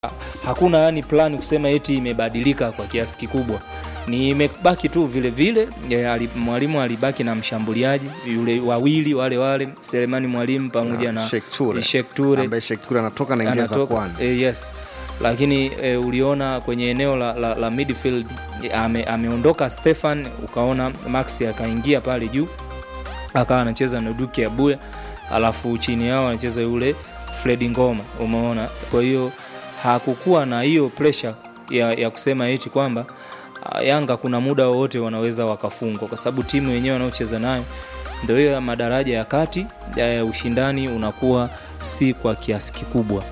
hakuna yani plani kusema eti imebadilika kwa kiasi kikubwa ni imebaki tu vile vile ya, ali- mwalimu alibaki na mshambuliaji yule wawili wale wale Selemani Mwalimu pamoja na Sheikh Ture. Sheikh Ture ambaye Sheikh Ture anatoka na ingia za anatoka kwani e, yes lakini e, uliona kwenye eneo la, la, la midfield e, ame, ameondoka Stefan ukaona Max akaingia pale juu akawa anacheza na Duke Abuya alafu chini yao anacheza yule Fredi Ngoma umeona kwa hiyo hakukuwa na hiyo pressure ya, ya kusema eti kwamba ah, Yanga kuna muda wowote wanaweza wakafungwa kwa sababu timu yenyewe wanaocheza nayo ndio hiyo ya madaraja ya kati ya ushindani unakuwa si kwa kiasi kikubwa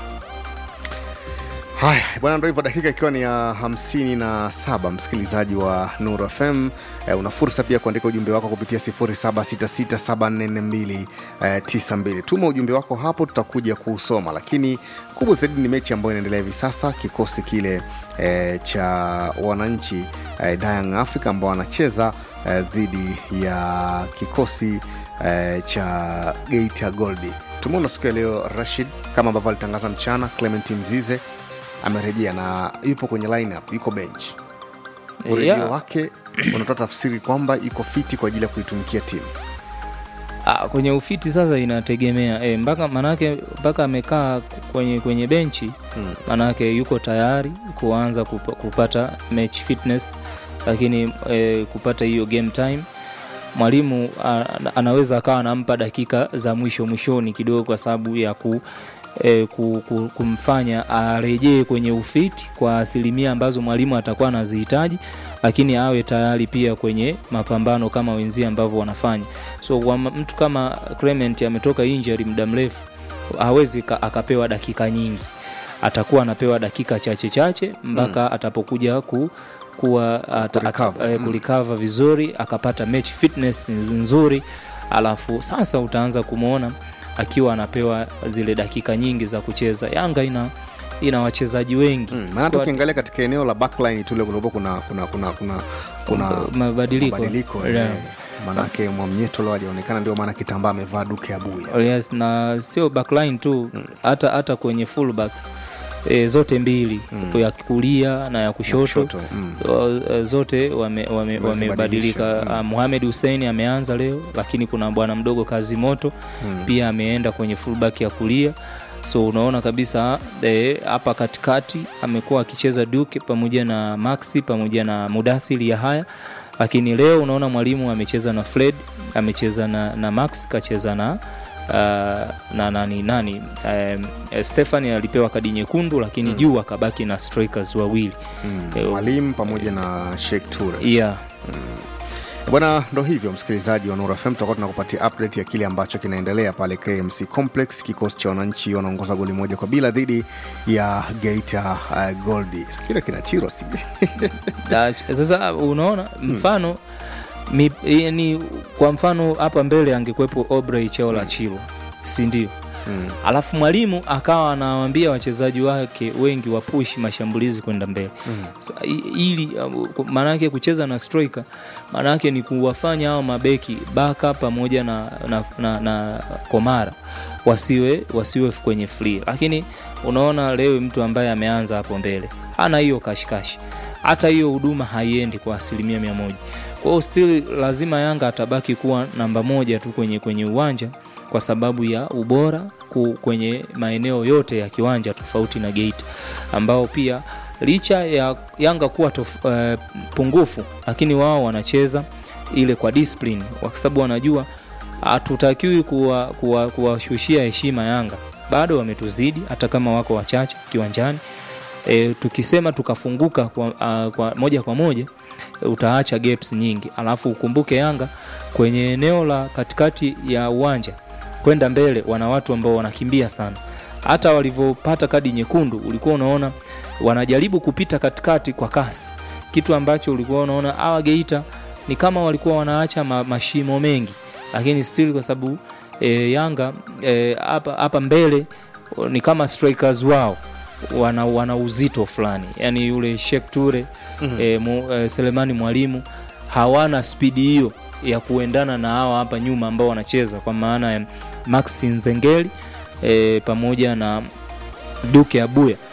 haya bwana ndo hivyo dakika ikiwa ni ya hamsini na saba msikilizaji wa nur fm eh, una fursa pia kuandika ujumbe wako kupitia 0766744292 tuma ujumbe wako hapo tutakuja kuusoma lakini kubwa zaidi ni mechi ambayo inaendelea hivi sasa kikosi kile eh, cha wananchi eh, Young Africa ambao wanacheza eh, dhidi ya kikosi eh, cha Geita Goldi tumeona siku ya leo Rashid kama ambavyo alitangaza mchana Clement Mzize amerejea na yupo kwenye lineup, yuko bench. Urejeo Yeah. wake unatoa tafsiri kwamba iko fiti kwa ajili ya kuitumikia timu. Ah, kwenye ufiti sasa inategemea e, mpaka manake mpaka amekaa kwenye kwenye benchi Mm. manake yuko tayari kuanza kupa, kupata match fitness lakini e, kupata hiyo game time mwalimu a- anaweza akawa anampa dakika za mwisho mwishoni kidogo kwa sababu ya ku, e, ku, ku, kumfanya arejee kwenye ufiti kwa asilimia ambazo mwalimu atakuwa anazihitaji lakini awe tayari pia kwenye mapambano kama wenzie ambavyo wanafanya so kwa m- mtu kama Clement ametoka injury muda mrefu hawezi ka- akapewa dakika nyingi atakuwa anapewa dakika chache chache mpaka mm. atapokuja ku kuwa ata, Kurecover. ata, eh, kulikava vizuri akapata match fitness nzuri alafu sasa utaanza kumwona akiwa anapewa zile dakika nyingi za kucheza yanga ina ina wachezaji wengi Mm, maana Squad- tukiangalia katika eneo la backline tule kulikuwa kuna kuna kuna kuna kuna mabadiliko mabadiliko Yeah. eh, manake mwamnyeto leo hajaonekana ndio maana kitambaa amevaa duke abuya yes na sio backline tu hata hata kwenye fullbacks e, zote mbili Mm. ya kulia na ya kushoto, kushoto, mm. O- zote wamebadilika wame, wame Wamezibadilisha, wamebadilika. Ah, Mohamed Hussein ameanza leo lakini kuna bwana mdogo kazi moto Mm. pia ameenda kwenye fullback ya kulia so unaona kabisa eh, hapa katikati amekuwa akicheza Duke pamoja na Maxi pamoja na Mudathiri ya haya lakini leo unaona mwalimu amecheza na Fred amecheza na, na Max kacheza na uh, na nani nani um, Stefani alipewa kadi nyekundu lakini Mm. juu akabaki na strikers wawili Mm. Eh, mwalimu pamoja na Sheikh Ture yeah. bwana ndo hivyo msikilizaji wa Nura FM tutakuwa tunakupatia update ya kile ambacho kinaendelea pale KMC Complex kikosi cha wananchi wanaongoza goli moja kwa bila dhidi ya Geita uh, Goldi kile kinachirwa si Da- sasa unaona mfano mi, yani, kwa mfano hapa mbele angekuwepo Obrey Cheola Chilo si ndio mm. alafu mwalimu akawa anawaambia wachezaji wake wengi wapushi mashambulizi kwenda mbele Mm. Sa- i- ili uh, maanake kucheza na striker maanake ni kuwafanya hao mabeki baka pamoja na, na, na, na komara wasiwe wasiwe kwenye free lakini unaona leo mtu ambaye ameanza hapo mbele hana hiyo kashikashi hata hiyo huduma haiendi kwa asilimia mia moja kwa hiyo still lazima yanga atabaki kuwa namba moja tu kwenye kwenye uwanja kwa sababu ya ubora ku, kwenye maeneo yote ya kiwanja tofauti na Geita ambao pia licha ya Yanga kuwa tof, uh, pungufu lakini wao wanacheza ile kwa discipline kwa sababu wanajua hatutakiwi kuwashushia kuwa, kuwashushia heshima Yanga bado wametuzidi hata kama wako wachache kiwanjani e, tukisema tukafunguka kwa, uh, kwa moja kwa moja e, utaacha gaps nyingi alafu ukumbuke Yanga kwenye eneo la katikati ya uwanja kwenda mbele wana watu ambao wanakimbia sana hata walivyopata kadi nyekundu ulikuwa unaona wanajaribu kupita katikati kwa kasi kitu ambacho ulikuwa unaona hawa Geita ni kama walikuwa wanaacha ma, mashimo mengi lakini still kwa sababu e, Yanga e, hapa hapa mbele o, ni kama strikers wao wana, wana uzito fulani yani yule Sheikh Ture mm-hmm. e, mu, e, Selemani Mwalimu hawana spidi hiyo ya kuendana na hawa hapa nyuma ambao wanacheza kwa maana ya Maxi Nzengeli e, pamoja na Duke Abuya